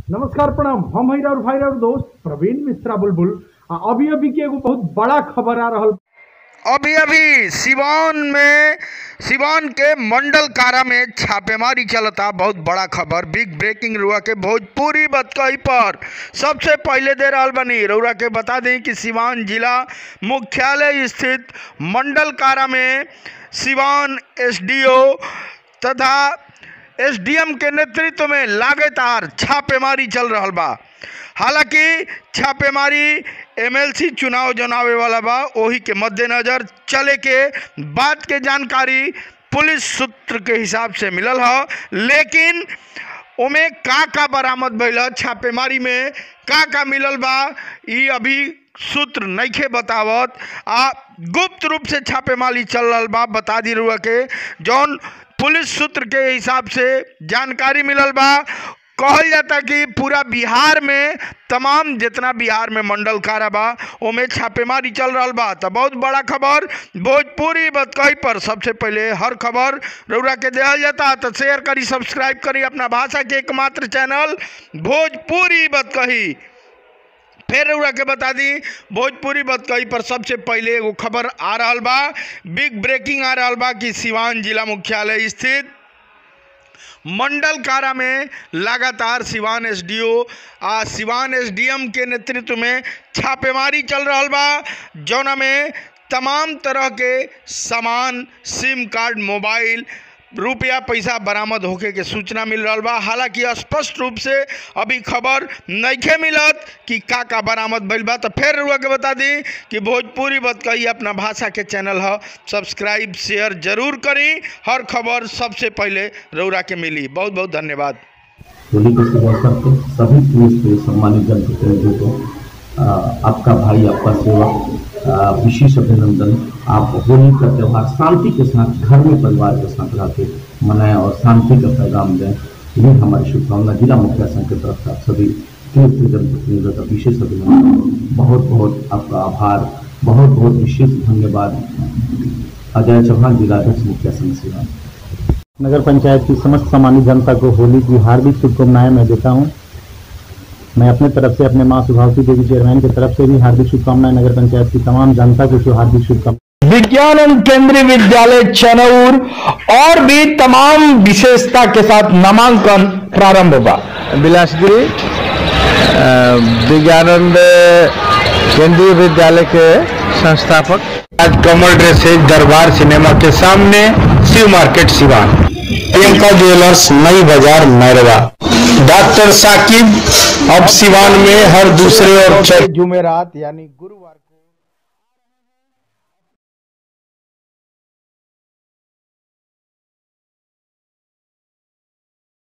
नमस्कार प्रणाम हम हई और भाई और दोस्त प्रवीण मिश्रा बुलबुल आ अभी अभी के एगो बहुत बड़ा खबर आ रहल अभी अभी सिवान में सिवान के मंडल कारा में छापेमारी चलता बहुत बड़ा खबर बिग ब्रेकिंग रुआ के भोजपुरी बतकही पर सबसे पहले दे रहल बनी रउरा के बता दें कि सिवान जिला मुख्यालय स्थित मंडल कारा में सिवान एसडीओ तथा एसडीएम के नेतृत्व में लगातार छापेमारी चल रहल बा हालांकि छापेमारी एमएलसी चुनाव जनावे वाला बा ओही के मद्देनजर चले के बात के जानकारी पुलिस सूत्र के हिसाब से मिलल ह लेकिन ओमे का का बरामद भइल ह छापेमारी में का का मिलल बा ई अभी सूत्र नइखे बतावत आ गुप्त रूप से छापेमारी चल रहल बा बता दी रुआ के जौन पुलिस सूत्र के हिसाब से जानकारी मिलल बा कहल जाता कि पूरा बिहार में तमाम जितना बिहार में मंडल कारा बा ओमे छापेमारी चल रहल बा तो बहुत बड़ा खबर भोजपुरी बतकही पर सबसे पहले हर खबर रउरा के देहल जाता तो शेयर करी सब्सक्राइब करी अपना भाषा के एकमात्र चैनल भोजपुरी बतकही फिर रउरा के बता दी भोजपुरी बतकही पर सबसे पहले एगो खबर आ रहल बा बिग ब्रेकिंग आ रहल बा कि सिवान जिला मुख्यालय स्थित मंडल कारा में लगातार सिवान एसडीओ आ सिवान एसडीएम के नेतृत्व में छापेमारी चल रहल बा जौना में तमाम तरह के सामान सिम कार्ड मोबाइल रुपया पैसा बरामद होके के सूचना मिल रहल बा हालांकि स्पष्ट रूप से अभी खबर नइखे मिलत कि का का बरामद भइल बा तो फिर रुआ के बता दी कि भोजपुरी बतकही अपना भाषा के चैनल ह सब्सक्राइब शेयर जरूर करी हर खबर सबसे पहले रउरा के मिली बहुत बहुत धन्यवाद होली के शुभ अवसर पर सभी पुलिस के सम्मानित जनप्रतिनिधियों को अ, आपका भाई आपका सेवक अ, विशेष अभिनंदन आप होली का त्यौहार शांति के साथ घर में परिवार के साथ रह के मनाएं और शांति का पैगाम दें ये हमारी शुभकामना जिला मुखिया संघ की तरफ से आप सभी तीर्थ जनप्रतिनिधियों का विशेष अभिनंदन बहुत बहुत आपका आभार बहुत बहुत विशेष धन्यवाद अजय चौहान जिलाध्यक्ष मुखिया संघ सेवा नगर पंचायत की समस्त सामान्य जनता को होली की हार्दिक शुभकामनाएं मैं देता हूं मैं अपने तरफ से अपने मां सुभावती देवी चेयरमैन की तरफ से भी हार्दिक शुभकामनाएं नगर पंचायत की तमाम जनता को हार्दिक शुभकामनाएं विज्ञान केंद्रीय विद्यालय चनौर और भी तमाम विशेषता के साथ नामांकन प्रारंभ होगा बिलासगिरी अ, विज्ञानंद केंद्रीय विद्यालय के संस्थापक आज कमल ड्रेसेज दरबार सिनेमा के सामने शिव मार्केट सिवान प्रियंका ज्वेलर्स नई बाजार मैरवा डॉक्टर साकिब अब सिवान में हर दूसरे और जुमेरात यानी गुरुवार